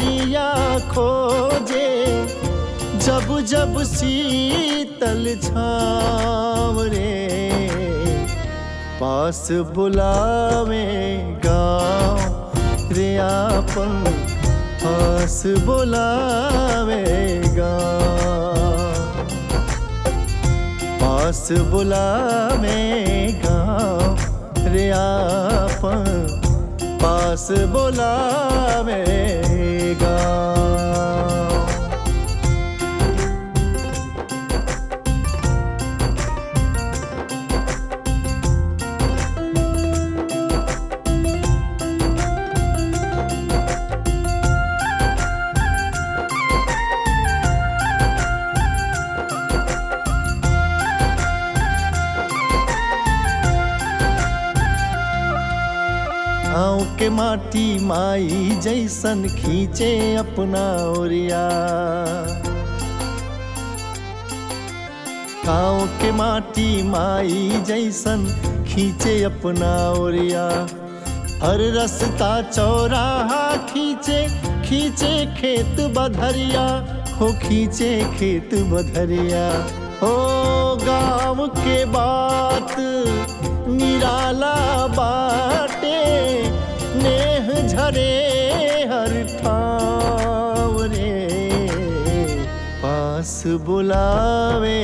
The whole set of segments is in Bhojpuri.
जिया खोजे जब जब शीतल छाव रे पास बुलावे गाँव रे आपन पास बुलावे गाँव पास बुलावे गाँव रे आपन पास बुलावे गाँव गाँव के माटी माई जैसन खींचे अपना ओरिया गाँव के माटी माई जैसन खींचे अपना ओरिया हर रास्ता चौराहा खींचे खींचे खेत बधरिया हो खींचे खेत बधरिया हो गाँव के बात निराला बाटे नेह झरे हर ठाव रे पास बुलावे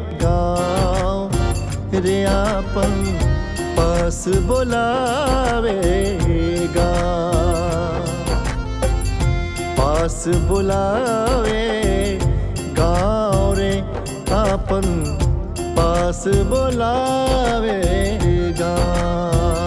गाँव रे आपन पास बुलावे गाँव पास बुलावे गाँव रे आपन पास बुलावे गाँव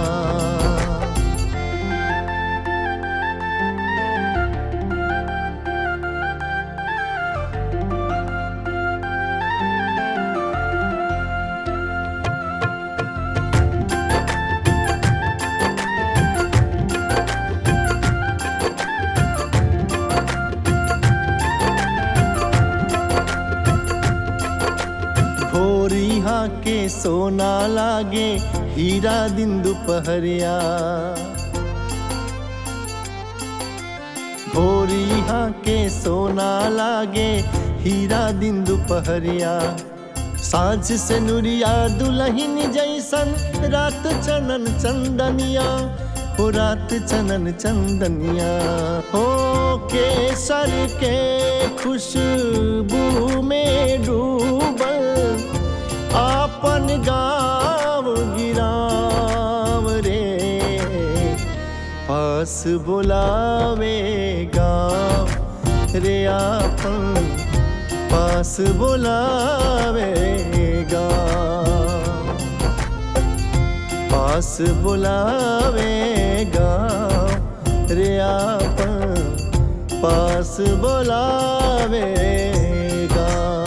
भोर यहाँ के सोना लागे हीरा दिन दोपहरिया भोर यहाँ के सोना लागे हीरा दिन दोपहरिया साँझ से नुरिया दुलहिन जैसन रात चनन चंदनिया हो रात चनन चंदनिया हो केसर के खुशबू में डूबल आपन गाँव गिराव रे पास बुलावे गाँव रे आपन पास बुलावे गाँव पास बुलावे गाँव रे आपन पास बुलावे गाँव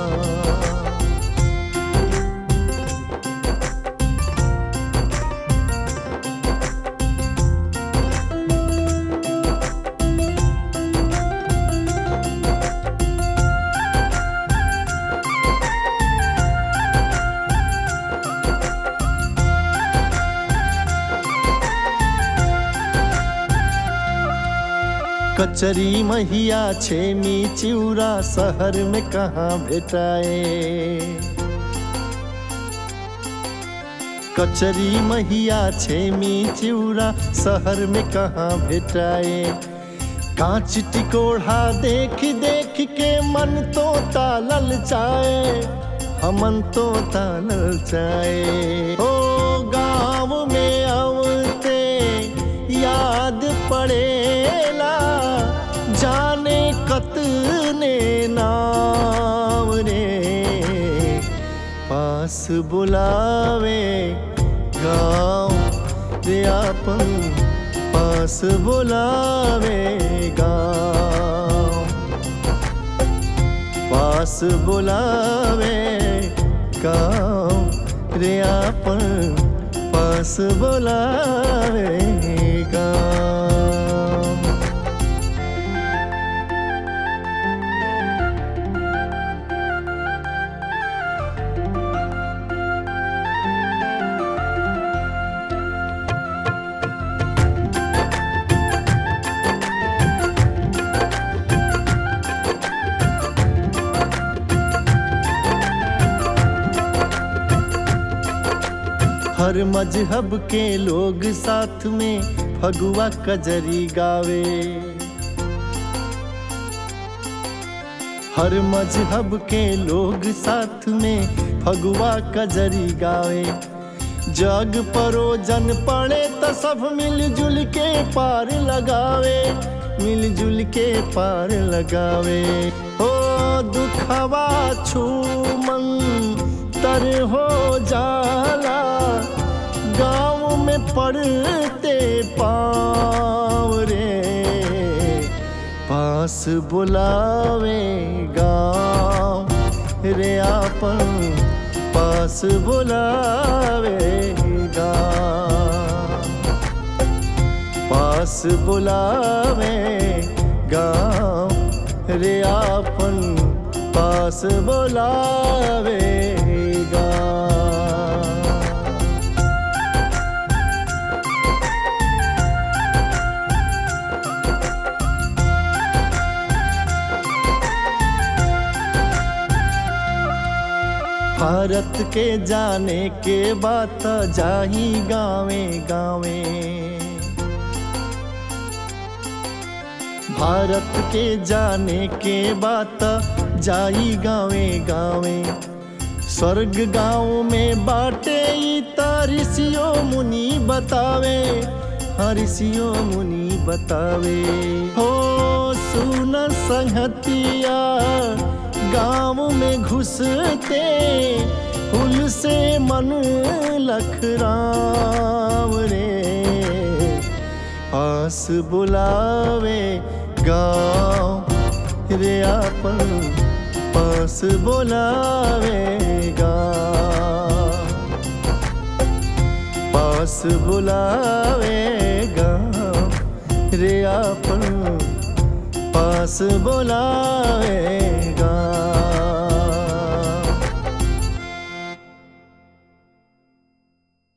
कचरी महिया छेमी चिउरा शहर में कहाँ भेटाए कचरी महिया छेमी चिउरा शहर में कहाँ भेटाए कांच टिकोढ़ा देख देख के मन तो तालल चाहे हमन तो तालल चाहे ओ गाँव में अवते याद पड़ेला जाने कतने नाम रे पास बुलावे गाँव रे आपन पास बुलावे गाँव पास बुलावे गाँव रे आपन पास बुलावे गाँव हर मजहब के लोग साथ में फगुआ कजरी गावे हर मजहब के लोग साथ में फगुआ कजरी गावे जग परोजन पड़े तो सब मिलजुल के पार लगावे मिलजुल के पार लगावे हो दुखवा छूमन तर हो जाला गाँव में पड़ते पाँव रे पास बुलावे गाँव रे आपन पास बुलावे गाँव पास बुलावे गाँव रे आपन पास बुलावे गाँव भारत के जाने के बात जाही गावे गावे भारत के जाने के बात जाई गावे गावे स्वर्ग गाँव में बाटे ई त ऋषियों मुनि बतावे हाँ ऋषियों मुनि बतावे हो सुन संहतिया गाँव में घुसते फूल से मन लखराम रे पास बुलावे गाँव रे आपन पास बुलावे गाँव पास बुलावे गाँव रे आपन पास बुलावे